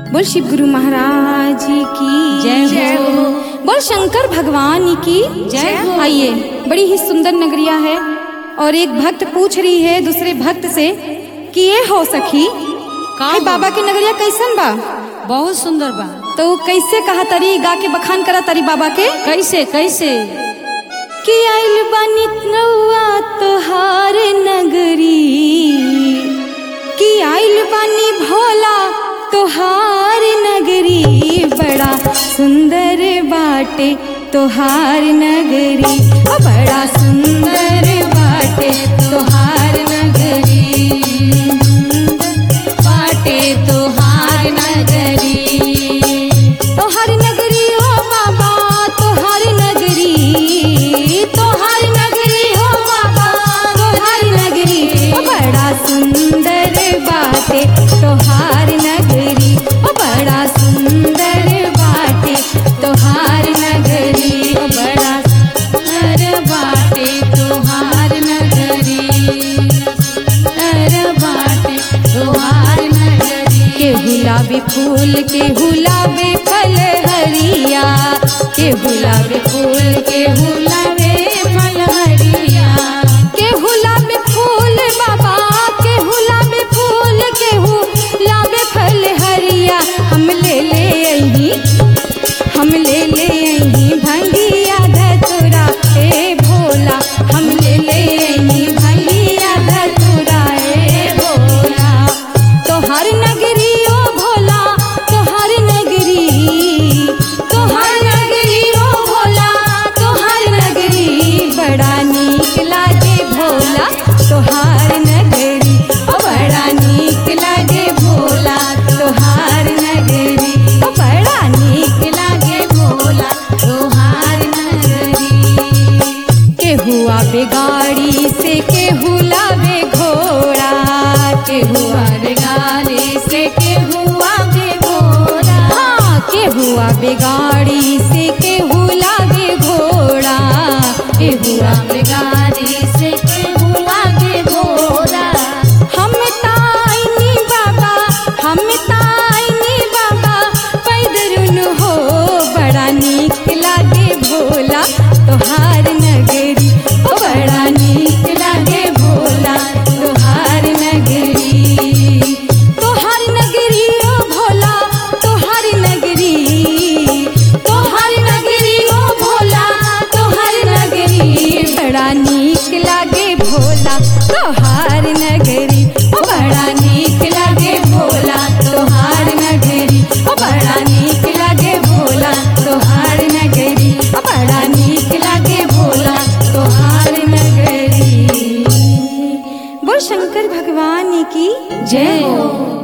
बोल शिव गुरु महाराज की जय हो। बोल शंकर भगवान की जय हो। आइए बड़ी ही सुंदर नगरिया है और एक भक्त पूछ रही है दूसरे भक्त से कि ये हो सखी का है हो? बाबा के नगरिया कैसन बा बहुत सुंदर बा तो उ कैसे कहा तरी गा के बखान करा तरी बाबा के कैसे कैसे कि आइल बानी नौआ तोहार नगरी कि आइल बानी भोला तोहार नगरी बड़ा सुंदर बाटे तोहार नगरी ओ बड़ा सुंदर बाटे तोहार नगरी बाटे तोहार नगरी तोहार नगरी हो बाबा तोहार नगरी तोहार नगरी हो बाबा तोहार नगरी ओ बड़ा सुंदर बाटे तोहार नगरी ओ बड़ा सुंदर बाटे तोहार नगरी ओ बड़ा सुंदर बाटे तोहार नगरी सुंदर बाटे तोहार नगरी के गुलाबी फूल के गुलाबी फल हरिया के गुलाबी फूल के गुलाबी फल हरिया के गुलाबी फूल बाबा के गुलाबी फूल के गुलाबी फल हरिया हम ले ले अही हम ले ले अही भंगिया धतुरा ए भोला हम ले ले अही भंगिया धतुरा ए भोला तोहर नगरी ओ भोला तोहर नगरी तोहर नगरी ओ भोला तोहर नगरी बड़ा नीक लागे भोला तोहार नगरी ओ बड़ा नीक लागे भोला तोहार नगरी ओ बड़ा नीक लागे भोला तोहार नगरी केहू आवे गाड़ी से केहू लावे घोड़ा केहू आवे गाड़ी से केहू आवे घोड़ा हाँ केहू आवे गाड़ी से केहू लावे घोड़ा केहू आवे गाड़ी से केहू लागे घोड़ा हम ताईनी बाबा हम ताईनी बाबा पैदरुन हो बड़ा नीक लागे भोला तोहार नगरी ओ बड़ा नीक लागे भोला तोहार नगरी तोहार नगरी ओ भोला तोहार नगरी तोहार नगरी ओ भोला तोहार नगरी बड़ा नीक लागे भोला तोहार नगरी ओ बड़ा नीक लागे भोला तोहार नगरी ओ बड़ा नीक लागे भोला तोहार नगरी ओ बड़ा नीक लागे भोला तोहार नगरी बोल शंकर भगवान की जय हो